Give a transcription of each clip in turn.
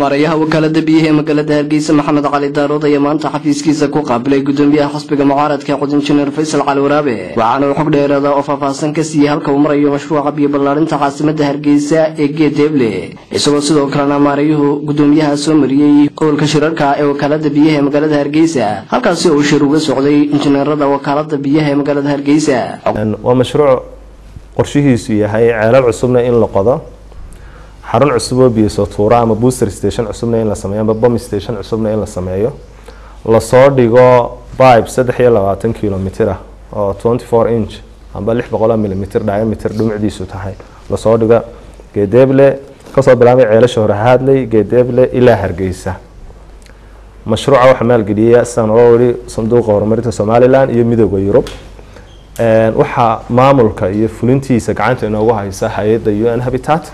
maarayaha wakaalada biyaha ee magaalada hargeysa maxamed cali daarood ayaa maanta xafiiskiisa ku qaabilay gudoomiyaha xisbiga mucaaradka ee qodinjineer faysal cali waraabe waxaana uu xog dheeraada oo faahfaahsan ka siiyey halka uu marayo mashruuca biyo ballaarinta caasimada hargeysa ee geedeeble isagoo sidoo kalena maarayuhu gudoomiyaha soo mariyey gobolka shirarka ee wakaalada biyaha ee magaalada hargeysa halkaasi uu shir uga socday injineerada wakaalada biyaha ee magaalada hargeysa waa mashruuc qorshihiisu yahay ceelal cusubna in la qodo xarun cusub oo biyo tuura ama booster station cusubna in la sameeyo ama bomb station cusubna in la sameeyo lasoo dhigo pipe saddex iyo labaatan kilomitr ah oo twenty four inch amba lix boqol milimitr diameter dhumucdiisu tahay lasoo dhigo geedeeble kasoo bilaabay ceelasha hore haadley geedeeble ilaa hargeysa mashruuca waxaa maalgeliyay sidaan oga wari sanduuqa horumarinta somalilan iyo midooda yurub waxaa maamulka iyo fulintiisa gacanta inoogu haysa hay-adda u n habitat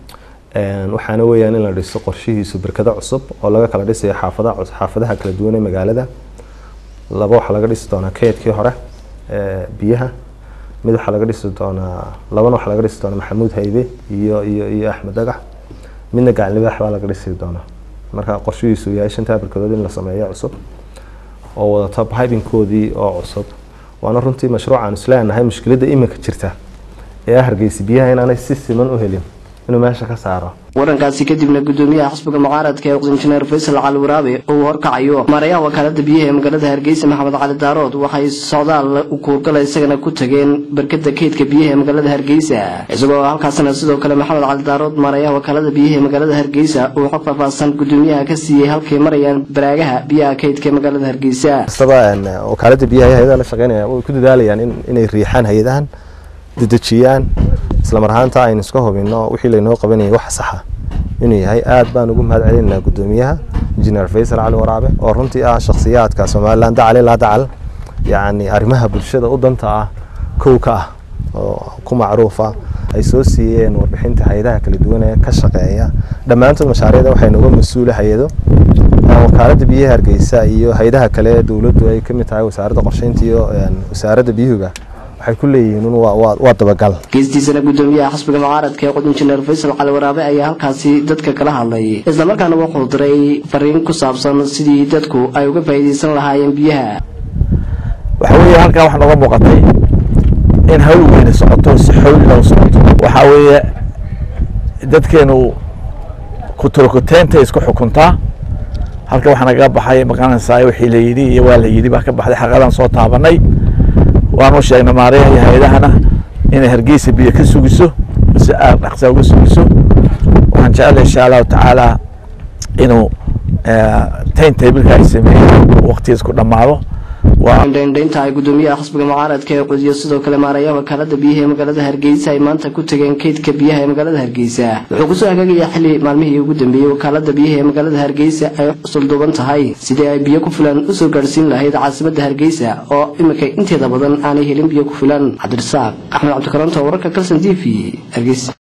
waxaana weyaan in la dhiso qorshihiisu berkado cusub oo laga kala dhisayo xaafada xaafadaha kala duwan ee magaalada laba waxaa laga dhisi doonaa keydkii hore biyaha mid waxaa laga dhisi doonaa labana waxaa laga dhisi doonaa maxamuud haybe iyo iyo iyo axmed dagax midna gacan libaax baa laga dhisi doonaa marka qorshihiisu yahay shantaa berkadood in la sameeyo cusub oo wadata bibinkoodii oo cusub waana runtii mashruucaan isleenahay mushkiladda iminka jirta ee ah hargeysa biyaha inaanay si siman u helin inuu meesha ka saaro warankaasi kadibna gudoomiyaha xisbiga mucaaradka ee injineer faysal cali waraabe oo uu horkacayo maarayaha wakaalada biyaha ee magaalada hargeysa maxamed cali daarood waxay socdaal u kuurgala isagana ku tageen barkada keydka biyaha ee magaalada hargeysa isagoo halkaasna sidoo kale maxamed cali daarood maarayaha wakaalada biyaha ee magaalada hargeysa uu xog faahfaahsan gudoomiyaha ka siiyey halkay marayaan baraagaha biyaha keydka ee magaalada hargeysa kastaba wakaalada biyaha hay-adaha la shaqeynaya way ku dadaalayaan inay riixaan hay-adahan dedejiyaan islamar ahaanta aynu iska hubino wixii laynoo qabanayay wax saxa inuu yahay aad baan ugu mahad celinaynaa gudoomiyaha injineer faysal cali waraabe oo runtii ah shakhsiyaadka somalilan dacal ilaa dacal yacni arrimaha bulshada u danta ah kow ka ah oo ku macruufa ay soo siiyeen warbixinta hay-adaha kala duwan ee ka shaqeeya dhammaantood mashaariicda waxay nooga mas-uula hay-ado wakaalada biyaha hargeysa iyo hay-adaha kale ee dowladdu ay kamid tahay wasaaradda qorsheynta iyo wasaaradda biyuhuga waxay ku leeyihiin waa dabagal geestiisana gudoomiyaha xisbiga mucaaradka ee qodinjineer faysal cali waraabe ayaa halkaasi dadka kala hadlay islamarkaana wuxuu diray fariin ku saabsan sidii dadku ay uga faa'iideysan lahaayeen biyaha waxa weeye halkaa waxaa nooga muuqatay in hawl weyne socoto si xawli loo socoto waxaa weeye dadkeenu kutolokoteynta isku xukuntaa halka waxaa nagaga baxay maqanaysaa wixii la yidhi iyo waa la yidhi baa ka baxday xaqadan soo taabanay waanu sheegnay maarayaha iyo hay-adahana inay hargeysa biyo ka sugiso si aad dhaqsaa uga sugiso waxaan jecelahay insha allahu tacaala inuu tayn tabilka ay sameeyeen waqtigiis ku dhammaado dhendhaynta ay gudoomiyaha xisbiga mucaaradka ee qudiyo sidoo kale maarayaha wakaalada biyaha ee magaalada hargeysa ay maanta ku tageen keydka biyaha ee magaalada hargeysa wuxuu kusoo hagaagayaa xili maalmihii ugu dambeeyey wakaalada biyaha ee magaalada hargeysa ay sulduuban tahay sidii ay biyo ku filan usoo gaadhsiin lahayd caasimada hargeysa oo iminka inteeda badan aanay helin biyo ku filan cabdirasaaq axmed cabdikaranto wararka kalson t v hargeysa